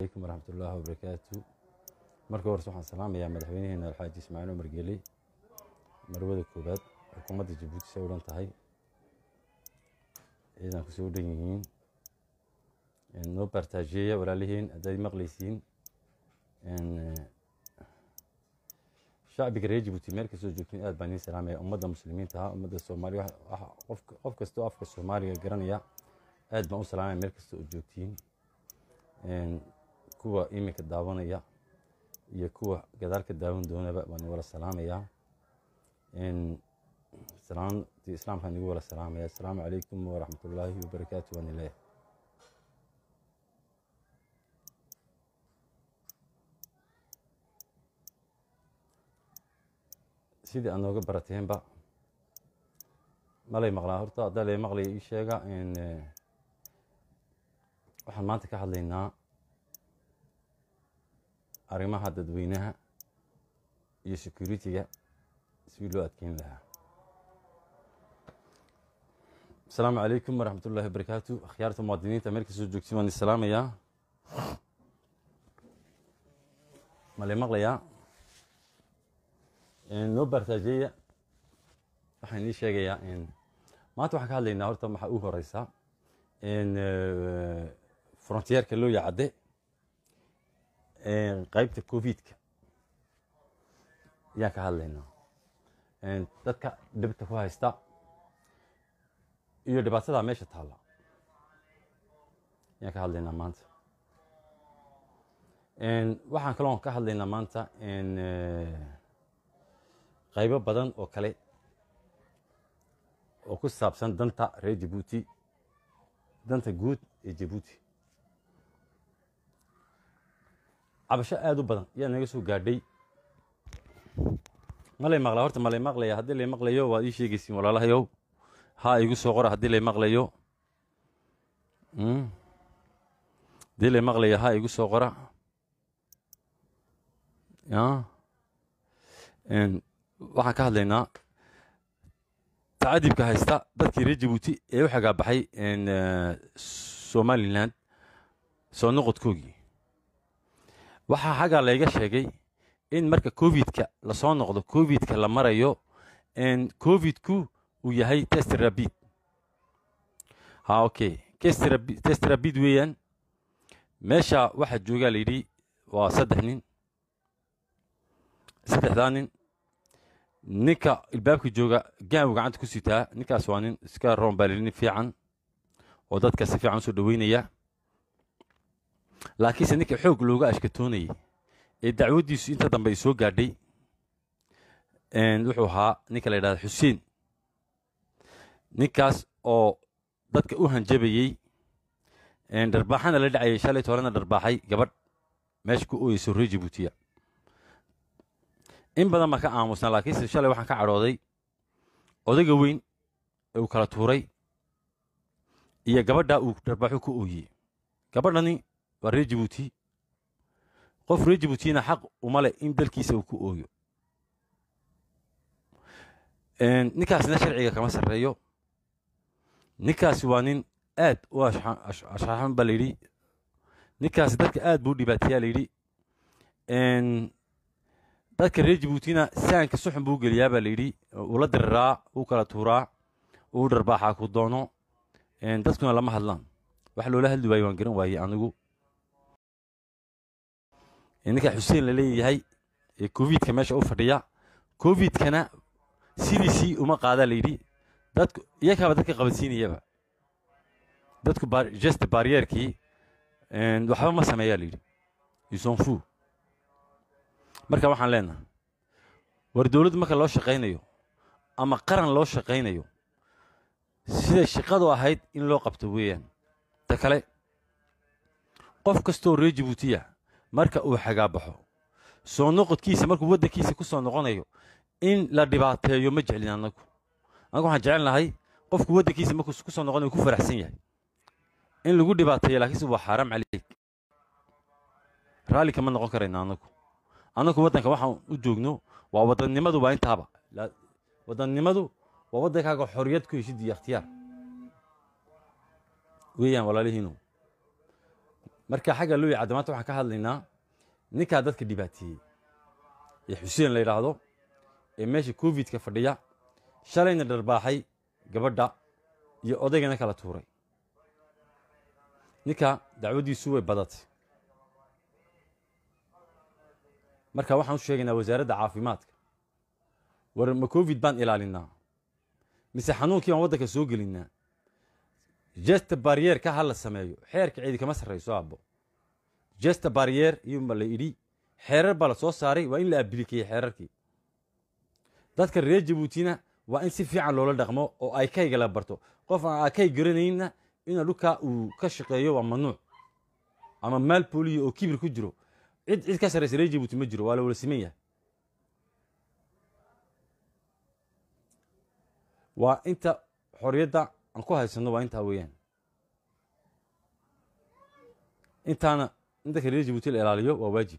alaykum waraxmatullaahi wabarakaatu marka horse waxaan salaamayaa madaxweynaheena alxaaji ismaaciil umar geeli marwada koobaad xukuumadda jabuuti say u dhan tahay ciidan kusoo dhan yihiin noo baartaajiyeya walaalihiin haddaad maqlaysiin shacbiga reer jabuuti meel kastoo joogtiin aad baan idiin salaamaya ummadda muslimiinta ah ummadda soomaaliya qof kastoo afka soomaaliga garanaya aad baan u salaamaya meel kasta oo joogtiin kuwa iminka daawanaya iyo kuwa gadaalka daawan doonaba waan wala salaamayaa salaamtii islaamkaan igu wala salaamaya asalaamu calaykum waraxmatullaahi wabarakaatu waan ileeyahay sidii aad nooga barateenba malay maqlaa horta haddaa lay maqlaya ii sheega waxaan maanta ka hadlaynaa arrimaha dadweynaha iyo security-ga sidii loo adkeyn lahaa asalaamu calaykum waraxmat ullahi wabarakaatu akhyaarta muwaadiniinta meel kastoo joogtiin waan isalaamayaa malay maqlayaa noo baartaajeeya waxaan inii sheegayaa maanta waxaan ka hadlaynaa horta waxaa u horeysa frontierka loo yacadde qaybta covidka ayaan ka hadlaynaa dadka dhibta ku haysta iyo dhibaatada meesha taalla ayaan ka hadlaynaa maanta waxaan kaloo ka hadlaynaa maanta qaybo badan oo kale oo ku saabsan danta reer jabuuti danta guud ee jabuuti cabasho aada u badan ayaa naga soo gaadhay malay maqlaa horta malay maqlaya haddii lay maqlayo waad ii sheegaysiin walaalahayow haa igu soo qora haddii lay maqlayo haddii lay maqlayo haa igu soo qora waxaan ka hadlaynaa tacadibka haysta dadkii reer jabuuti ee u xagaabaxay somalilan soo noqodkoogii waxaa xaggaa layga sheegay in marka covidka lasoo noqdo covidka la marayo covidku uu yahay test rabid ha okay test rabid weeyaan meesha waxaa joogaa layidhi waa saddex nin saddexdaa nin ninka ilbaabka jooga gaanbu gacanta ku sitaa ninkaas waa nin iska roombalinin fiican oo dadka si fiican usoo dhaweynaya laakiinse ninka xoog looga ashkatoonayay ee dacwaddiisu inta dambe ay soo gaadhay wuxuu ahaa ninka la yidhahda xuseen ninkaas oo dadka u hanjabayey dharbaaxana la dhacayay shalay toolena dharbaaxay gabadh meesha ku ooyeyso reer jabuutiya in badan baan ka aamusnaa laakiinse shalay waxaan ka cadhooday odayga weyn ee uu kala tuuray iyo gabadha uu dharbaaxu ku ooyey gabadhani waa reer jabuuti qof reer jabuutina xaq uma leh in dalkiisa uu ku ooyo ninkaasna sharciga kama sarreeyo ninkaasi waa nin aad u ashxaxan baa layidhi ninkaasi dadka aad buu dhibaateeyaa layidhi dadka reer jabuutina saanka suxun buu geliyaa baa layidhi ula diriraa uu kala tuuraa uu dharbaaxaa ku doono dadkuna lama hadlaan wax loola hadli waaye waan garan waayey anigu ninka xuseen la leeyahay ee covidka meesha u fadhiya covidkana sidiisii uma qaadaa layidhi dadku iyakaaba dadka qabansiinayaba dadku gest barrierkii waxba ma sameeyaa layidhi isonfu marka waxaan leenahay war dowladdu marka loo shaqaynayo ama qaran loo shaqaynayo siday shaqadu ahayd in loo qabto weeyaan ta kale qof kastoo reer jabuutiya marka uu xagaabaxo soo noqodkiisa markuu waddankiisa ku soo noqonayo in la dhibaateeyo ma jeclin annagu annagu waxaan jecel nahay qofku waddankiisa markuu ku soo noqonayo ku faraxsan yahay in lagu dhibaateeyo laakiinse waa xaaraam caleyk raalli kama noqon karayna annagu annagu waddanka waxaan u joogno waa wadannimadu waa intaaba wadannimadu waa waddankaaga xorriyad ku heshid iyo ikhtiyaar weeyaan walaalihiinu marka xagga luuya cadda maanta waxaan ka hadlaynaa ninkaa dadka dhibaateeyey ee xuseen la yidhaahdo ee meesha covidka fadhiya shalayna dharbaaxay gabadha iyo odaygana kala tuuray ninka dacwaddiisu way badatay marka waxaan u sheegaynaa wasaaradda caafimaadka war ma covid baan ilaalinaa mise xanuunkii baan waddanka soo gelinaa jesta barrier-ka ha la sameeyo xeerka ciidi kama sarrayso aabbo jesta barrier iyuunba la idhi xeerar baa la soo saaray waa in la abilikeeyey xeerarkii dadka reer jabuutina waa in si fiican loola dhaqmo oo ay kayga la barto qof aan akay garanayna ina dhulkaa uu ka shaqeeyo waa mamnuuc ama maal booliyo oo kibir ku jiro cid cid ka sarraysa reer jabuuti ma jiro waa la wala siman yahay waa inta xorriyadda aan ku haysanno waa intaa weeyaan intaana in dadka reer jabuuti la ilaaliyo waa waajib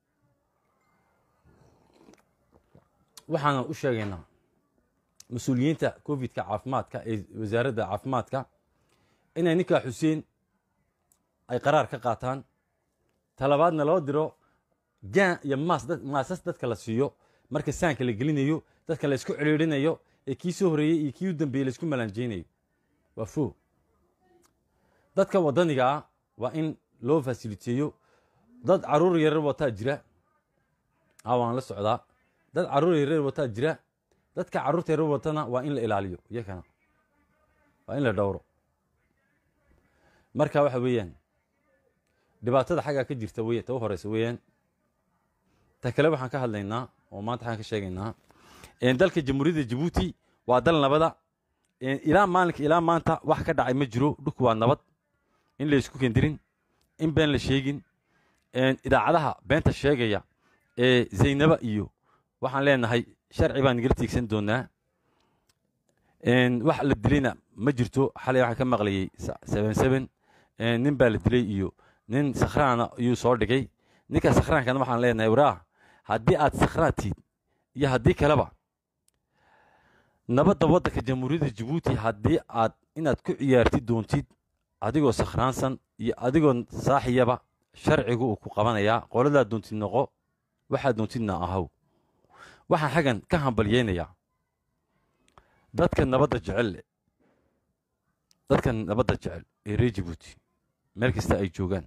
waxaana u sheegaynaa mas-uuliyiinta covidka caafimaadka ee wasaaradda caafimaadka inay ninkaa xuseen ay qaraar ka qaataan talabaadna loo diro gaan iyo maas maasas dadka la siiyo marka saanka la gelinayo dadka la isku cidhiidhinayo ee kii soo horreeyey iyo kii u dambeeyey la isku malaanjeynayo waa fo dadka waddaniga ah waa in loo fasiliteeyo dad carruur yarar wataa jira a waan la socdaa dad carruur yarar wataa jira dadka carruurta yarar watana waa in la ilaaliyo iyakana waa in la dhowro marka waxa weeyaan dhibaatada xaggaa ka jirta wey ta u horeysa weeyaan ta kale waxaan ka hadlaynaa oo maanta waxaan ka sheegaynaa dalka jamhuuriyadda jabuuti waa dal nabada ilaa maalinka ilaa maanta wax ka dhacay ma jiro dhulku waa nabad in la isku kendirin in been la sheegin idaacadaha beenta sheegaya ee zaynaba iyo waxaan leenahay sharci baan nagala tiigsan doonaa wax la dilayna ma jirto xalay waxaan ka maqlayay seben seben nin baa la dilay iyo nin sakhraana ayuu soo dhigay ninka sakhraankana waxaan leenahay waraah haddii aad sakhraan tiid iyo haddii kaleba nabadda waddanka jamhuuriyadda jabuuti haddii aad inaad ku ciyaartid doontid adigoo sakhraansan iyo adigoo saaxiyaba sharcigu uu ku qabanayaa qoladaad doontid noqo waxaad doontidna ahaw waxaan xaggan ka hambalyeynayaa dadka nabadda jecel dadka nabadda jecel ee reer jabuuti meel kasta ay joogaan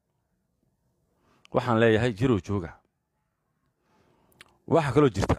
waxaan leeyahay jirow jooga waxaa kaloo jirta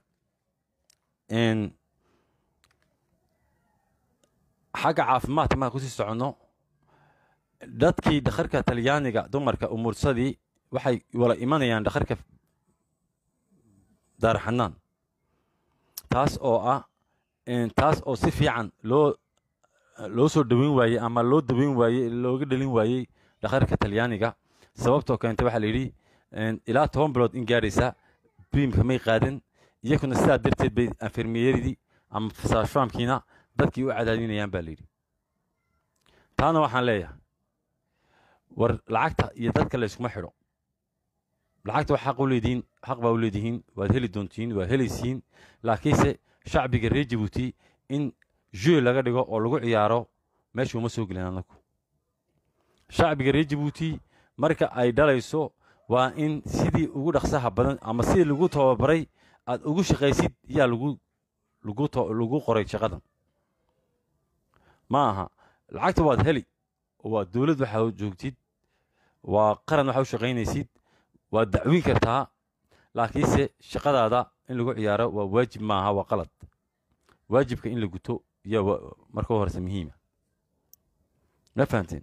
xagga caafimaadka markaan kusii soconno dadkii dhakharka talyaaniga dumarka umuursadii waxay wala imanayaan dhakharka daaraxanaan taas oo ah taas oo si fiican loo loo soo dhaweyn waayey ama loo daweyn waayey looga dhalin waayey dhakharka talyaaniga sababtoo keentay waxaa la yidhi ilaa toban bilood in gaadhaysa briimka may qaadan iyakuna sidaa darteed bay anfermeyeridii ama fasaashaamkiina dadkii u cadaadinayaan baa layidhi taana waxaan leeyahay war lacagta iyo dadka la yskuma xidho lacagta wax xaq u leedihiin xaq baa u leedihiin waad heli doontiin waad helaysiin laakiinse shacbiga reer jabuuti in jue laga dhigo oo lagu ciyaaro meesha uma soo gelin anagu shacbiga reer jabuuti marka ay dhalayso waa in sidii ugu dhaqsaha badan ama sidii lagu tababaray aad ugu shaqaysid yaa lagu lagu lagu qoray shaqadan ma aha lacagta waad heli waa dowlad waxaa joogtid waa qaran waxaa u shaqaynaysid waad dacwin kartaa laakiinse shaqadaada in lagu ciyaaro waa waajib maaha waa qalad waajibka in la guto yaa marka horese muhiima ma fahamteen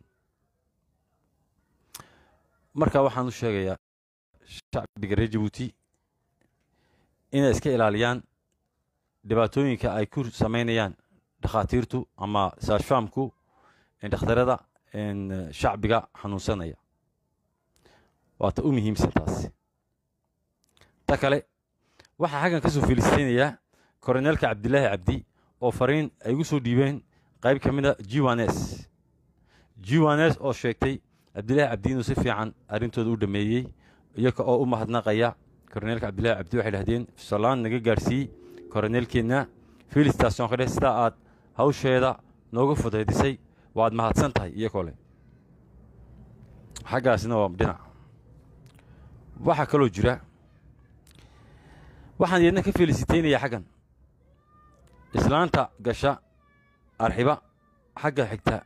marka waxaan u sheegayaa shacbiga reer jabuuti inay iska ilaaliyaan dhibaatooyinka ay ku samaynayaan dhakhaatiirtu ama saashfaamku dhakhtarada shacbiga xanuunsanaya waata u muhiimsan taasi ta kale waxaa xaggan ka soo feelisaynayaa koroneelka cabdilaahi cabdi oo fariin ay ugu soo dhiibeen qayb ka mid a jiwanes jiwanes oo sheegtay cabdilaahi cabdi inuu si fiican arrintooda u dhameeyey iyaga oo u mahadnaqaya koroneelka cabdilaahi cabdi waxay dhahdeen salaan naga gaadhsiiyey koroneelkeenna filistation ka dheh sidaa aad hawsheeda nooga fudaydisay waad mahadsan tahay iyagoo leh xaggaasna waa dhinac waxaa kaloo jira waxaan iyadna ka feelisitaynayaa xaggan islaanta gasha arxiba xagga xigta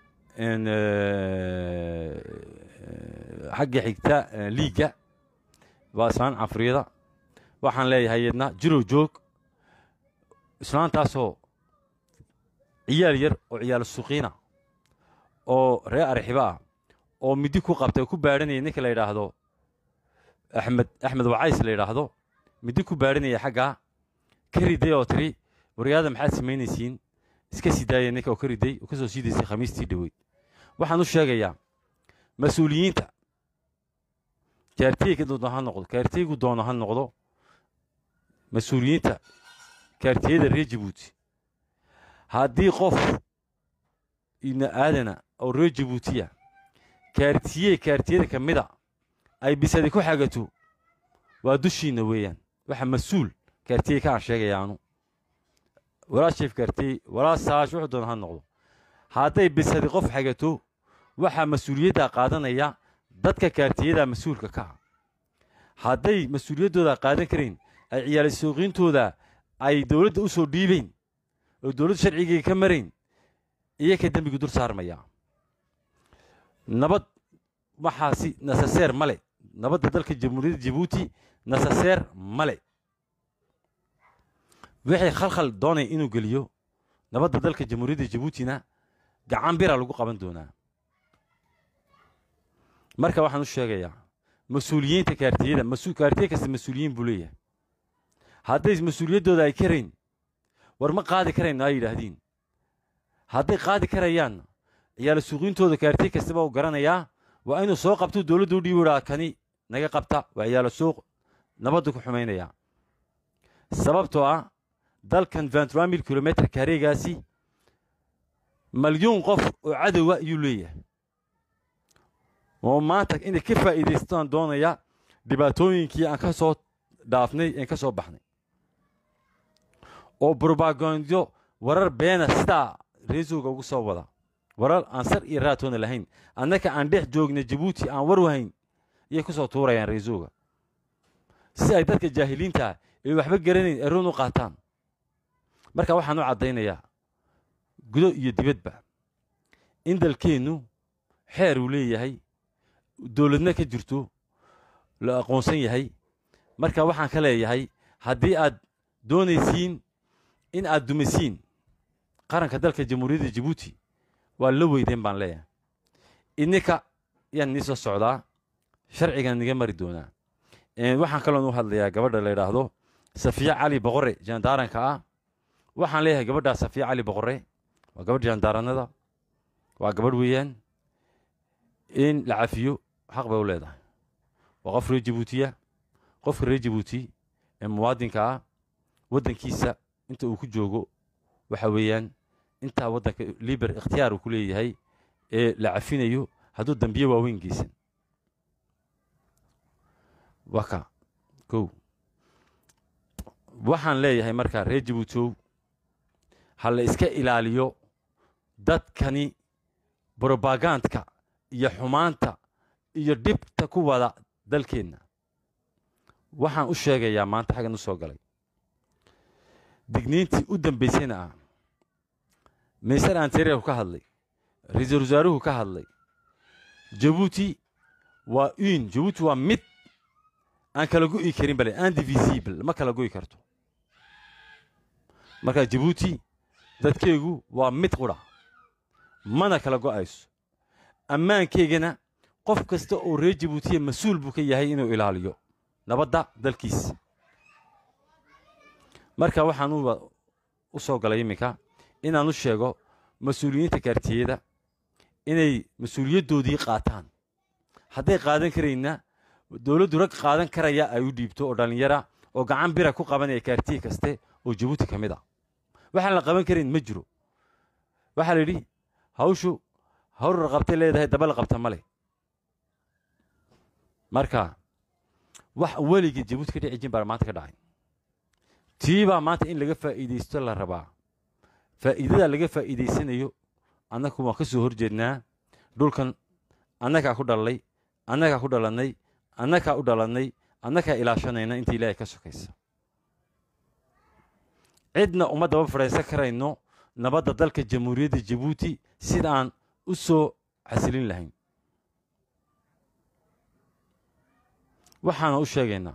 xagga xigta liigga waa islaan cafriyada waxaan leeyahay iyadna jirow joog islaantaasoo ciyaal yar oo ciyaal suqiina oo reer arxiba ah oo midi ku qabtay ku baadhanaya ninka la yidhaahdo axmed axmed wacays la yidhaahdo midi ku baadhanaya xaggaa ka riday oo tiri waryaada maxaad samaynaysiin iska sii daaya ninka oo ka riday oo ka soo siidaysay khamiistii dhoweyd waxaan u sheegayaa mas-uuliyiinta kaartiyeyga doono ha noqdo kaartiyeygu doono ha noqdo mas-uuliyiinta kaartiyada reer jabuuti haddii qof ibni aadana oo reer jabuutiya kaartiye kaartiyada ka mida ay bisadi ku xagato waa dushiinna weeyaan waxa mas-uul kaartiye ka aan sheegaya anu walaa sheef kaartiye walaa saash wuxuu doona ha noqdo hadday bisadi qof xagato waxaa mas-uuliyaddaa qaadanaya dadka kaartiyada mas-uulka ka ah hadday mas-uuliyaddooda qaadan karayn ay ciyaali suuqiintooda ay dowladda u soo dhiibayn oo dowladda sharcigii ka marayn iyo ka dembigu dul saarmaya nabad waxaasi nasaseer male nabadda dalka jamhuuriyadda jabuuti nasaseer male wixii khalkhal doonaya inuu geliyo nabadda dalka jamhuuriyadda jabuutina gacan bira lagu qaban doonaa marka waxaan u sheegayaa mas-uuliyiinta kaartiyada kaartiye kasta mas-uuliyiin buu leeyahay hadday mas-uuliyaddooda ay karayn war ma qaadi karayno ay yidhaahdiin hadday qaadi karayaanna ciyaalo suuqiintooda kaartiye kastaba u garanayaa waa inuu soo qabto dowladda u dhiibi idhaa kani naga qabta waa ciyaalo suuq nabadda ku xumaynayaa sababtoo ah dalkan ventura mil kilometr kareegaasi malyuun qof oo cadowa ayuu leeyahay oo maanta inay ka faa'iidaystaan doonaya dhibaatooyinkii aan ka soo dhaafnay een ka soo baxnay oo brobagando warar beena sidaa reesowga ugu soo wada warar aan sar iyo raatoona lahayn annaka aan dhex joogna jabuuti aan war wahayn iyay ku soo tuurayaan reesowga si ay dadka jaahiliinta ee waxba garanayn eroon u qaataan marka waxaan u caddaynayaa gudo iyo dibadba in dalkeennu xeer uu leeyahay dowladna ka jirto la aqoonsan yahay marka waxaan ka leeyahay haddii aad doonaysiin in aad dumisiin qaranka dalka jamhuuriyadda jabuuti waa la weydeen baan leeyahay idninka yaan nii soo socdaa sharcigan niga mari doonaa waxaan kaloon u hadlayaa gabadha la yidhaahdo safiya cali boqore jaandaaranka ah waxaan leeyahay gabadhaa safiya cali boqore waa gabadh jaandaaranada waa gabadh weeyaan in la cafiyo xaq bay u leedahay waa qof reer jabuutiya qofka reer jabuuti ee muwaadinka ah waddankiisa inta uu ku joogo waxa weeyaan intaa waddanka liber ikhtiyaar uu ku leeyahay ee la cafinayo hadduu dambiye waaweyn geysan waa ka kow waxaan leeyahay markaa reer jabuutow ha la iska ilaaliyo dadkani brobagandka iyo xumaanta iyo dhibta ku wada dalkeenna waxaan u sheegayaa maanta xaggan u soo galay digniintii u dambaysayna ah mister anteriorku ka hadlay ra-iisul wasaaruhu ka hadlay jabuuti waa un jabuuti waa mid aan kala go'i karin bale indivisible ma kala go'i karto marka jabuuti dadkeygu waa mid qudha mana kala go'ayso ammaankeygana qof kasta oo reer jabuutiya mas-uul buu ka yahay inuu ilaaliyo nabadda dalkiisa marka waxaan u soo galay iminka inaan u sheego mas-uuliyiinta kaartiyada inay mas-uuliyaddoodii qaataan hadday qaadan karayna dowladdu rag qaadan karaya ay u dhiibto oo dhallinyara oo gacan bira ku qabanaya kaartiye kaste oo jabuuti ka mid ah waxaan la qaban karayn ma jiro waxaa la yidhi hawshu hawrar qabtay leedahay daba la qabta male marka wax weligii jabuuti ka dhici jin baa maanta ka dhacay tii baa maanta in laga faa'iidaysto la rabaa faa'iidada laga faa'iidaysanayo annagu waan ka soo horjeednaa dhulkan annagaa ku dhallay annagaa ku dhalannay annagaa u dhalannay annagaa ilaashanayna inta ilaahay ka sokaysa cidna uma daba fadhiisan karayno nabadda dalka jamhuuriyadda jabuuti sidaan u soo xasilin lahayn waxaana u sheegaynaa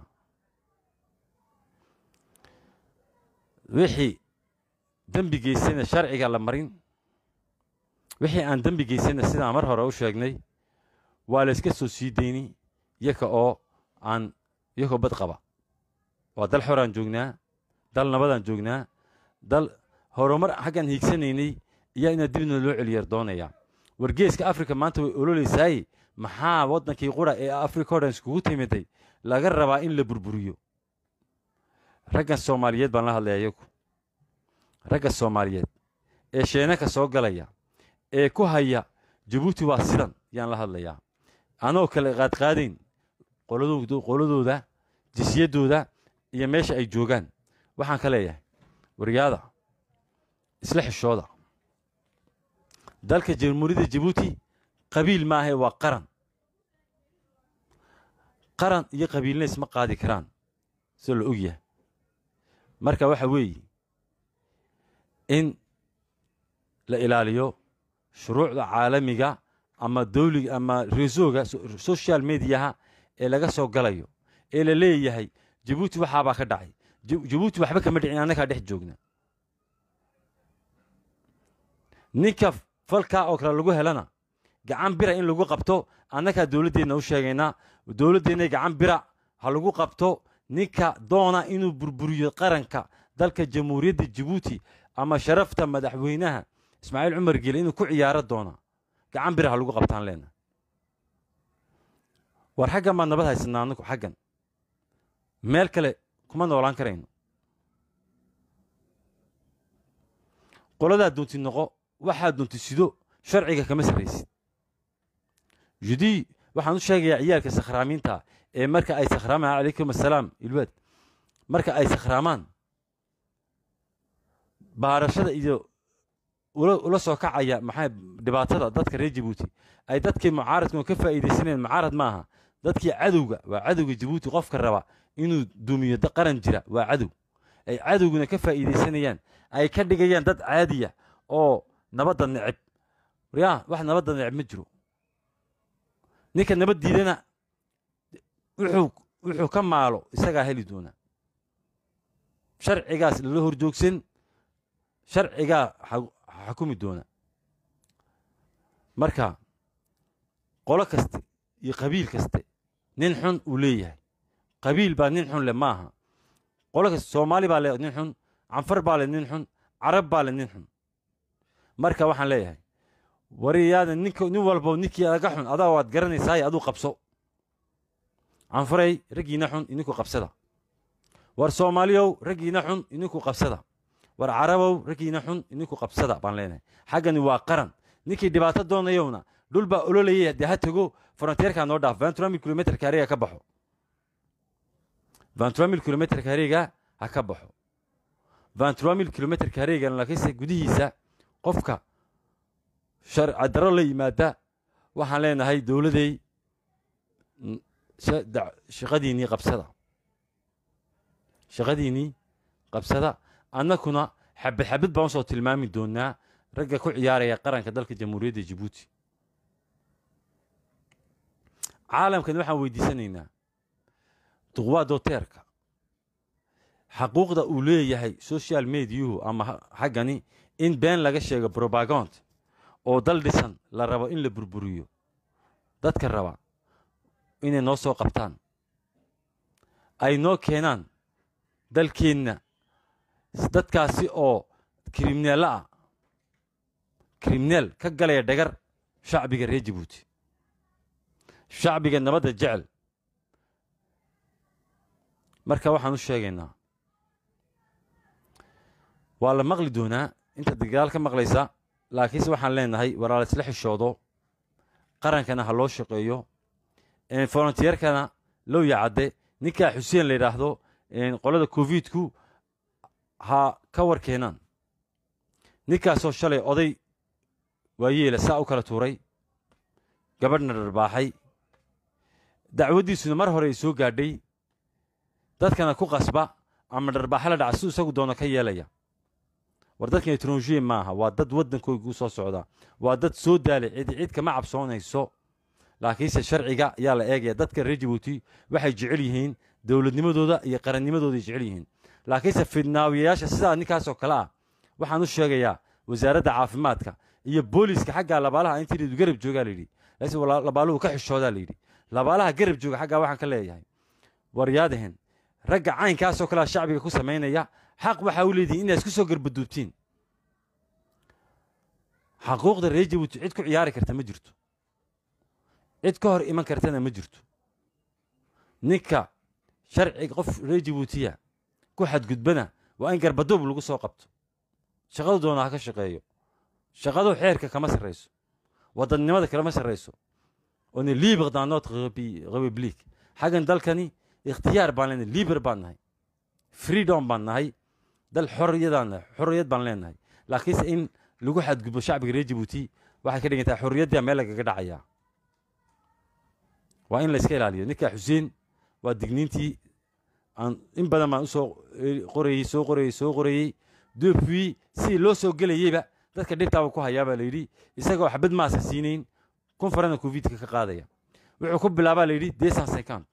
wixii dembi geysana sharciga la marin wixii aan dembi geysana sidaan mar hore u sheegnay waa la yska soo sii deyni yaka oo aan yakoo bad qaba waa dal xoraan joognaa dal nabadaan joognaa dal horumar xaggaan hiigsanaynay iyaa inaa dibna loo celiyar doonaya wargeeska afrika maanta way ololeysaay maxaa waddankii qura ee africa odhan iskugu timiday laga rabaa in la burburiyo raggan soomaaliyeed baan la hadlaya iyagu ragga soomaaliyeed ee sheenaka soo galaya ee ku haya jabuuti waa sidan yaan la hadlayaa anoo kale qaadqaadayn qoladooda jisyaddooda iyo meesha ay joogaan waxaan ka leeyahay waryaada isla xishooda dalka jamhuuriyadda jabuuti qabiil maahae waa qaran qaran iyo qabiilna isma qaadi karaan soo la ogyahay marka waxa weeye in la ilaaliyo shuruucda caalamiga ama dawliga ama reesooga social mediaha ee laga soo galayo ee la leeyahay jabuuti waxaabaa ka dhacay jabuuti waxba kama dhicin annagaa dhex joogna ninka falkaa oo kale lagu helana gacan bira in lagu qabto annagaa dowladdeenna u sheegaynaa dowladdeenna gacan bira ha lagu qabto ninka doona inuu burburiyo qaranka dalka jamhuuriyadda jabuuti ama sharafta madaxweynaha ismaaciil cumar gele inuu ku ciyaaro doona gacan bira ha lagu qabtaan leena war xaggan baan nabad haysanaa annagu xaggan meel kale kuma noolaan karayno qoladaa doonti noqo waxaa doonti sido sharciga kama sarraysid judii waxaan u sheegayaa ciyaalka sakhraamiinta ee marka ay sakhraamaan calaykum assalaam ilwaad marka ay sakhraamaan baarashada iyo ula soo kacaya maxaa dhibaatada dadka reer jabuuti ay dadkii mucaaradkan ka faa'iidaysanayeen mucaarad maaha dadkii cadowga waa cadowga jabuuti qofka raba inuu dumiyo qaran jira waa cadow ay cadowguna ka faa'iidaysanayaan ay ka dhigayaan dad caadiya oo nabadda neceb yaa wax nabadda neceb ma jiro ninka nabad diidana wuxuu wuxuu ka maalo isagaa heli doona sharcigaas lala horjoogsan sharcigaa xakumi doona marka qolo kaste iyo qabiil kaste nin xun uu leeyahay qabiil baa nin xun leh maaha qolo kaste soomaali baa leh nin xun canfar baa leh nin xun carab baa leh nin xun marka waxaan leeyahay wariyaada ninka nin walbo ninkii aga xun adaa waad garanaysaaye aduu qabso canfaray raggiina xun idinku qabsada war soomaaliyow raggiina xun idinku qabsada war carabow raggiina xun idinku qabsada baan leenahay xaggani waa qaran ninkii dhibaato doonayowna dhul baa ololayay dee ha tego fronteerkaa noo dhaaf ventura mil kilometerka hareega ka baxo ventura mil kilometerka hareega ha ka baxo ventura mil kilometerka hareegan laakiinse gudihiisa qofka sharcadaro la yimaada waxaan leenahay dowladey shaqadiinnii qabsada shaqadiinnii qabsada annakuna xabad xabad baan usoo tilmaami doonaa ragga ku ciyaaraya qaranka dalka jamhuuriyadda jabuuti caalamkan waxaan weydiisanaynaa duqwaa doteerka xaquuqda uu leeyahay social mediyuhu ama xaggani in been laga sheego brobagond oo dal dhisan la rabo in la burburiyo dadka raba inay noo soo qabtaan ay noo keenaan dalkeenna dadkaasi oo kriminaallo ah krimineel ka galaya dhagar shacbiga reer jabuuti shacbiga nabadda jecel marka waxaan u sheegaynaa waa la maqli doonaa inta dagaal ka maqlaysa laakiinse waxaan leenahay walaal isla xishoodo qarankana ha loo shaqeeyo volonteerkana low yacadde ninkaa xuseen la yidhaahdo qolada covidku ha ka war keenaan ninkaasoo shalay oday waayeela saa u kala tuuray gabadhna dharbaaxay dacwaddiisuna mar hore ay soo gaadhay dadkana ku qasba ama dharbaaxa la dhaca siduu isagu doono ka yeelaya war dadkan etronjiye maaha waa dad waddankooga u soo socdaa waa dad soo daalay cid cid kama cabsoonayso laakiinse sharciga ayaa la eegaya dadka reer jabuuti waxay jecel yihiin dowladnimadooda iyo qarannimadooday jecel yihiin laakiinse fidnaawiyayaasha sidaa ninkaasoo kale ah waxaan u sheegayaa wasaaradda caafimaadka iyo booliiska xaggaa labaalaha intii garab joogaa layidhi laakiin labaaluhu ka xishoodaa layidhi labaalaha garab jooga xaggaa waxaan ka leeyahay waryaadahen ragga caynkaasoo kalea shacbiga ku samaynaya xaq waxaa u leedihin inaa isku soo garbaduubtiin xaquuqda reer jabuuti cid ku ciyaari karta ma jirto cid ka hor iman kartana ma jirto ninka sharciga qof reer jabuutiya ku xadgudbana waa in garbaduub lagu soo qabto shaqadu doona ha ka shaqeeyo shaqadu xeerka kama sarrayso wadannimada kalama sarrayso on est libre dans notre république xaggan dalkani ikhtiyaar baan leenahay liber baan nahay freedom baan nahay dal xorriyadaan nahay xorriyad baan leenahay laakiinse in lagu xadgudbo shacbiga reer jabuuti waxay ka dhigan tahay xorriyaddaa meel lagaga dhacayaa waa in la iska ilaaliyo ninka xuseen waa digniintii aan in badan baan usoo qorayey soo qorayey soo qorayey depuis sidii loo soo gelayeyba dadka dhibtaaba ku hayaabaa layidhi isagoo xabad maasa siinayn kun farana covidka ka qaadaya wuxuu ku bilaabaa layidhi desan second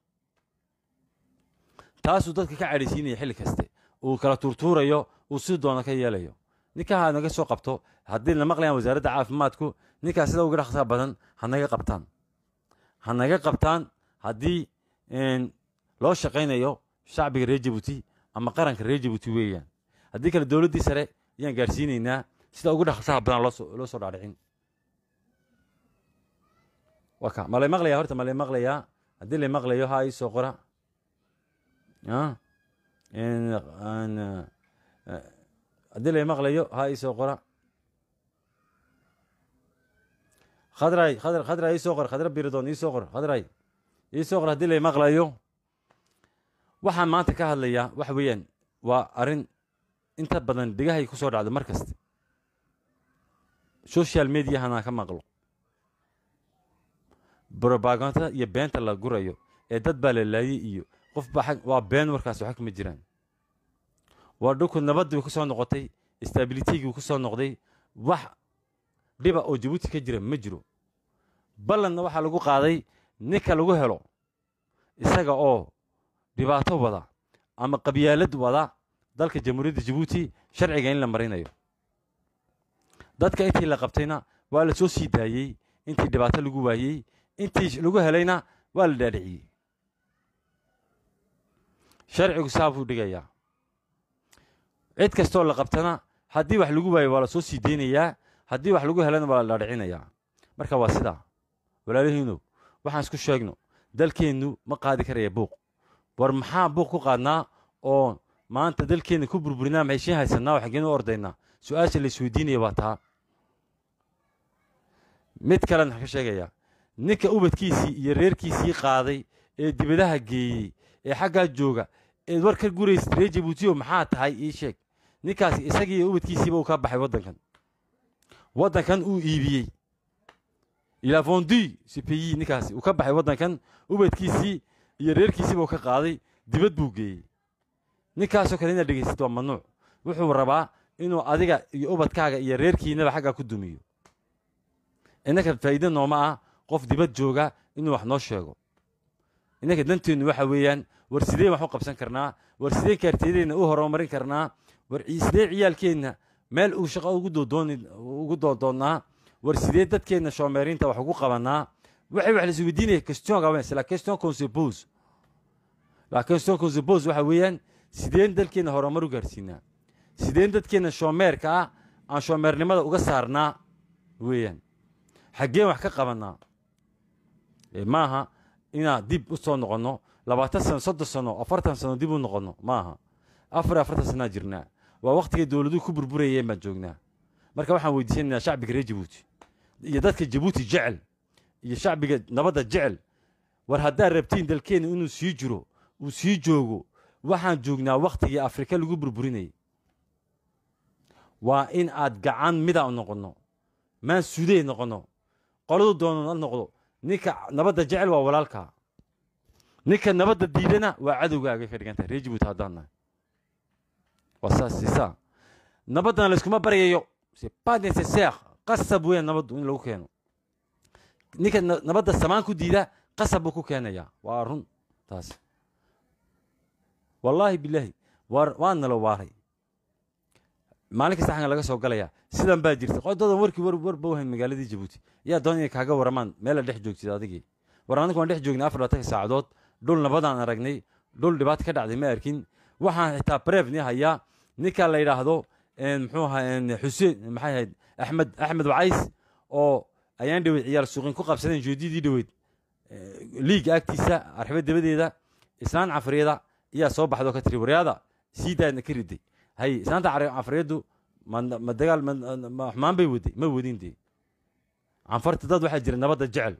taasuu dadka ka cadhaysiinaya xilli kaste uu kala tuurtuurayo uu si doona ka yeelayo ninkaa naga soo qabto haddii la maqlayaan wasaaradda caafimaadku ninkaas sida uga dhaqsaa badan ha naga qabtaan ha naga qabtaan haddii loo shaqaynayo shacbiga reer jabuuti ama qaranka reer jabuuti weeyaan haddii kale dowladdii sare ayaan gaadhsiinaynaa sida ugu dhaqsaha badan loo soo dhaadhicin waka ma lay maqlayaa horta ma lay maqlayaa haddii lay maqlayo ha ii soo qora haddii lay maqlayo ha ii soo qora khadray khadr khadra ii soo qor khadra biridoon ii soo qor khadray ii soo qor haddii lay maqlayo waxaan maanta ka hadlayaa waxa weeyaan waa arrin inta badan dhegahay ku soo dhacdo mar kaste social mediahana ka maqlo brobaganda iyo beenta la gurayo ee dad baa la laayey iyo qof baa waa been warkaas waxa kama jiraan waa dhulku nabaddiiba ku soo noqotay stabilitygii ku soo noqday wax dhiba oo jabuuti ka jira ma jiro ballanna waxaa lagu qaaday ninka lagu helo isaga oo dhibaato wada ama qabyaalad wada dalka jamhuuriyadda jabuuti sharciga in la marinayo dadka intii la qabtayna waa la soo sii daayey intii dhibaato lagu waayey intii lagu helayna waa la dhaadhiciyey sharcigu saa buu dhigayaa cid kastoo la qabtana haddii wax lagu waayo waa la soo sii deynayaa haddii wax lagu helana waa la dhaadhicinayaa marka waa sidaa walaalihiinu waxaan isku sheegno dalkeennu ma qaadi karaya buuq war maxaa buuq ku qaadnaa oo maanta dalkeenna ku burburinaa maxay shin haysanaa oo xaggeen u ordaynaa su-aasha la isweydiinaya waa taa mid kalen waxaan ka sheegayaa ninka ubadkiisii iyo reerkiisii qaaday ee dibadaha geeyey ee xaggaa jooga eed war ka guraysid reer jabuutiyo maxaa tahay ii sheeg ninkaasi isagii iyo ubadkiisiiba uu ka baxay waddankan waddankan uu iibiyey ilaa fondi cpi ninkaasi uu ka baxay waddankan ubadkiisii iyo reerkiisiiba uu ka qaaday dibad buu geeyey ninkaasoo kale inaad dhegaysid waa mamnuuc wuxuu rabaa inuu adiga iyo ubadkaaga iyo reerkiinaba xaggaa ku dumiyo innaka faa'iide nooma ah qof dibad jooga inuu wax noo sheego innaka danteennu waxa weeyaan war sideen wax u qabsan karnaa war sideen kaartiyadeenna u horumarin karnaa war sidee ciyaalkeenna meel uu shaqo ugu doodoonnaa war sidee dadkeenna shoomeerinta wax ugu qabanaa waxay wax laisu weydiinaya question gaban c'est la question qu'on se pose la question qu'on se pose waxa weeyaan sideen dalkeenna horumar u gaarsiinaa sideen dadkeenna shoomeerka ah aan shoomeernimada uga saarnaa weeyaan xaggeen wax ka qabanaa maaha inaan dib u soo noqonno labaatan sano soddon sano afartan sano dib u noqonno maaha afar afartan sanaa jirnaa waa wakhtigay dowladuhu ku burburayeen baan joognaa marka waxaan weydiisanaynaa shacbiga reer jabuuti iyo dadka jabuuti jecel iyo shacbiga nabadda jecel war haddaad rabtiin dalkeenna inuu sii jiro uu sii joogo waxaan joognaa wakhtigii afrika lagu burburinayay waa in aad gacan mida u noqonno maan sudey noqonno qoladu doono na noqdo ninka nabadda jecel waa walaalkaa ninka nabadda diidana waa cadowgaaga ka dhigan tahay reer jabuuti haddaan nahay waa saas sisaa nabaddana layskuma baryayo c'est pas nécessaire qasab weyn nabaddu in lagu keeno ninka nabadda samaan ku diida qasab buu ku keenayaa waa run taas wallaahi bilaahi waar waa nala waaray maalin kasta xaggan laga soo galayaa sidan baa jirta qododan warkii war war bawhayn magaaladii jabuuti yaa doon inay kaaga waramaan meela dhex joogtid adigii war anigu waan dhex joognay afar labatanka saacadood dhul nabadaan aragnay dhul dhibaato ka dhacday ma arkin waxaan xitaa brevni hayaa ninka la yidhaahdo muxuu ahaa xuseen maxay ahayd axmed axmed wacays oo ayaan dhaweyd ciyaar suuqin ku qabsadeen joodidii dhaweyd liiga agtiisa arxibo dabadeeda islaan cafriyada ayaa soo baxdoo ka tiri waryaada sii daadna ka riday hay islaanta cafriyadu ma dagaal ma xumaan bay waday ma wadin dee canfarta dad waxaa jira nabadda jecel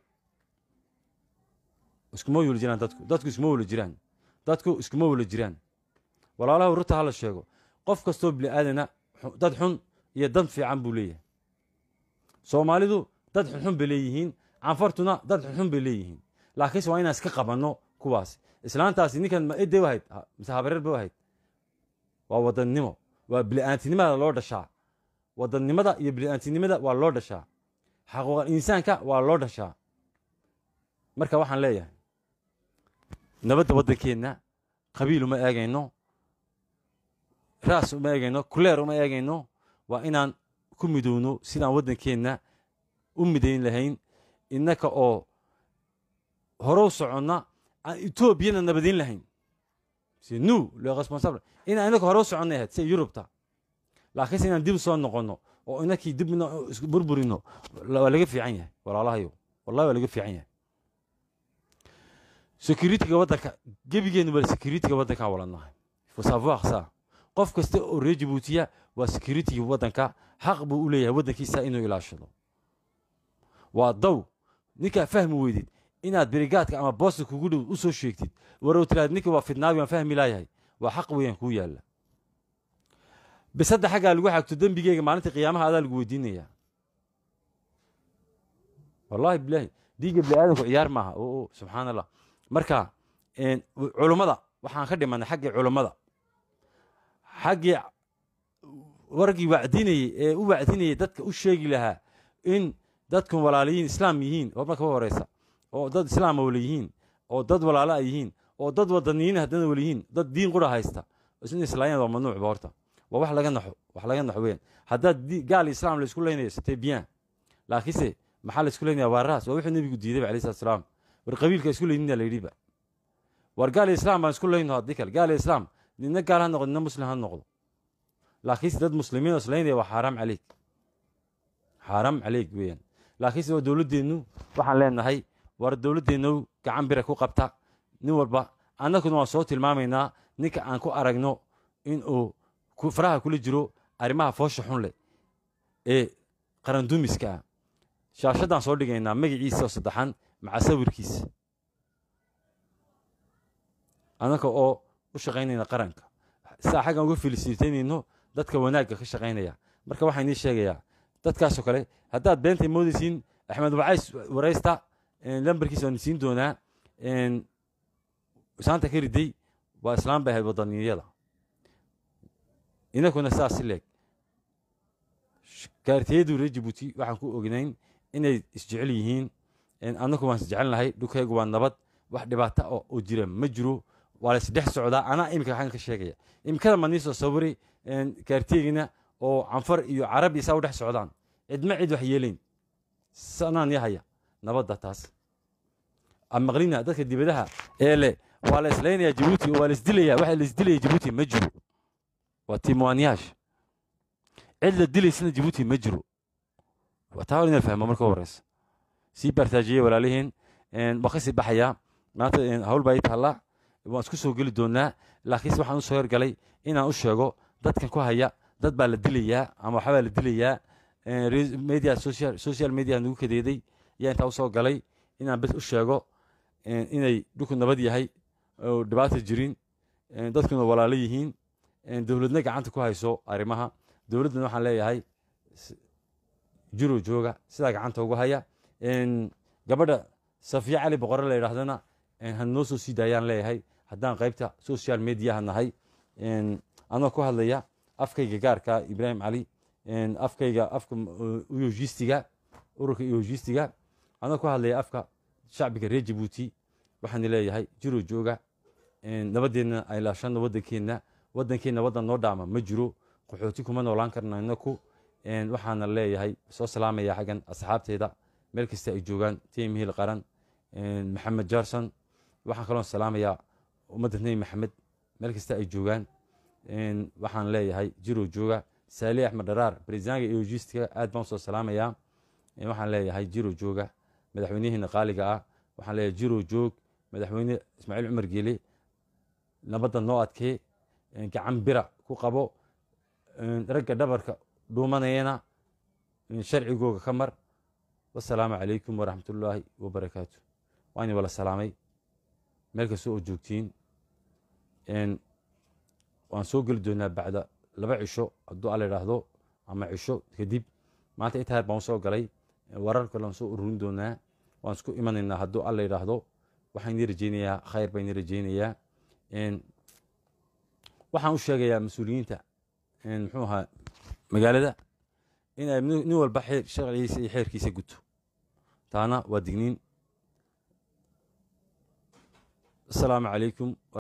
iskuma wala jiraan dadku dadku iskuma wala jiraan dadku iskuma wala jiraan walaalaha rurta hala sheego qof kastoo bini aadana dad xun iyo dad fiican buu leeyahay soomaalidu dad xunxun bay leeyihiin canfartuna dad xunxun bay leeyihiin laakiinse waa inaan iska qabanno kuwaas islaantaasi ninkan ma eday ahayd mise habareer ba ahayd waa wadannimo waa bili'aantinimada loo dhashaa wadannimada iyo bili'aantinimada waa loo dhashaa xaquuqal insaanka waa loo dhashaa marka waxaan leeyahay nabadda waddankeenna qabiil uma eegayno raas uma eegayno kuleer uma eegayno waa inaan ku midowno sidaan waddankeenna u midayn lahayn innaka oo horow soconna aan etoobiyana nabadayn lahayn c'est nous le responsable inaan inaka hore u soconnay ahayd sida yurubta laakiinse inaan dib soo noqonno oo inakii dib burburino waa laga fiican yahay walaalahayo wallahi waa laga fiican yahay securitiga waddanka gebigeenu bal securitiga waddankaa walanahay faut savoir ça qof kasta oo reer jabuutiya waa securitiga waddanka xaq buu u leeyahay waddankiisa inuu ilaashado waa daw ninkaa fahmi weydid inaad berigaadka ama boosta kugu dhow u soo sheegtid warow tiraad ninka waa fidnaabi waan fahmi laayahay waa xaq weeyaan kuu yaalla bisadda xaggaa lagu xagto dembigeyga maalinta qiyaamaha adaa lagu weydiinayaa wallahi bilaahi dhiigga bini aadamku ciyaar maaha o subxaan allah marka culummada waxaan ka dhimanay xaggii culummada xaggii wargii wacdinayey ee u wacdinayay dadka u sheegi lahaa in dadkan walaaliyiin islaam yihiin oo marka u horeysa oo dad islaama wala yihiin oo dad walaala ay yihiin oo dad wadaniyiin haddana wala yihiin dad diin qura haysta in islaayeen waa mamnuucba horta waa wax laga naxo wax laga naxo weeyaan haddaad gaal islam la isku leynayo c'était bien laakiinse maxaa la isku leynaya waa raas waa wuxuu nebigu diiday alayhi salatu salaam war qabiilka isku leynina la yidhiba war gaal islam baan isku leyno haddii kale gaal islam nina gaal ha noqdo nina muslim ha noqdo laakiinse dad muslimiin oo isleynaya waa xaaraam caleyk xaaraam caleyk weeyaan laakiinse waa dowladdeennu waxaan leenahay war dowladdeennu gacan bira ku qabta nin walba annaguna waan soo tilmaamaynaa ninka aan ku aragno inuu faraha kula jiro arrimaha foosha xun leh ee qarandumiska ah shaashadaan soo dhigaynaa magaciisa oo saddexan maca sawirkiisa annaka oo u shaqaynayna qaranka saa xaggan uga filisitaynayno dadka wanaagga ka shaqaynaya marka waxaan idiin sheegayaa dadkaasoo kale haddaad beentay moodaysiin axmed wacays waraysta lambarkiisa waan siin doonaa saanta ka riday waa islaam bay ahayd wadaniyada inakuna saas si leeg gaartiyadu reer jabuuti waxaan ku ognayn inay isjecel yihiin annagu waan isjecelnahay dhulkaygu waa nabad wax dhibaata oo jira ma jiro waa laisdhex socdaa anaa imika xaggan ka sheegaya imikada ma nii soo sawiri gaartiyegina oo canfar iyo carabi saa u dhex socdaan cidma cid wax yeelayn sanaan yahaya nabadda taas maqlina dadka dibadaha ee leh waa la islaynaya jabuuti oo waa la isdilaya waxa la isdilaya jabuuti ma jiro waa timuwaaniyaash cid la dilaysana jabuuti ma jiro taa hor inal fahmo marka horeysa sii baartaajiyey walaalihiin waa kasii baxayaa maanta hawl baa ii taalla waan isku soo geli doonaa laakiinse waxaan u soo hergalay inaan u sheego dadkan ku haya dad baa la dilayaa ama waxbaa la dilayaa media social social media nagu kadeeday ayaa intaa usoo galay inaan bes u sheego inay dhulku nabad yahay oo dhibaata jirin dadkuna walaalo yihiin dowladna gacanta ku hayso arrimaha dowladdana waxaan leeyahay jiro jooga sidaa gacanta ugu haya gabadha safiya cali boqore la yidhaahdana hanoo soo sii daayaan leeyahay haddaan qaybta social mediaha nahay anoo ku hadlaya afkayga gaarka ibraahim cali afkayga afka yogistiga ururka yogistiga anoo ku hadlaya afka shacbiga reer jabuuti waxaan leeyahay jiro jooga nabadeenna ay laashano waddankeenna waddankeenna waddan noo dhaama ma jiro qaxooti kuma noolaan karna inaku waxaana leeyahay soo salaamaya xaggan asxaabteeda meel kasta ay joogaan tim hiil qaran maxamed jarson waxaan kaloo salaamayaa ummadda nebi maxamed meel kasta ay joogaan waxaan leeyahay jiro jooga saali axmed dharaar barisaanka eogistiga aad baan usoo salaamayaa waxaan leeyahay jiro jooga madaxweynihiina qaaliga ah waxaan leeyahay jiro joog madaxweyne ismaaciil cumar geele nabadda noo adkee gacan bira ku qabo ragga dhabarka dhuumanayana sharcigooga ka mar wasalaamu calaykum waraxmatullaahi wabarakaatu waa ini wala salaamay meel kasta oo joogtiin waan soo geli doonaa bacda laba cisho hadduu alla idhaahdo ama cisho kadib maanta intaa yar baan usoo galay warar kale aan soo ururin doonaa waan isku imanaynaa hadduu alla idhaahdo waxaan idin rajeynayaa khayr baan idin rajeynayaa waxaan u sheegayaa mas-uuliyiinta muxuu ahaa magaalada in ay nin walba xeer sharcigiisa iyo xeerkiisa guto taana waa digniin asalaamu calaykum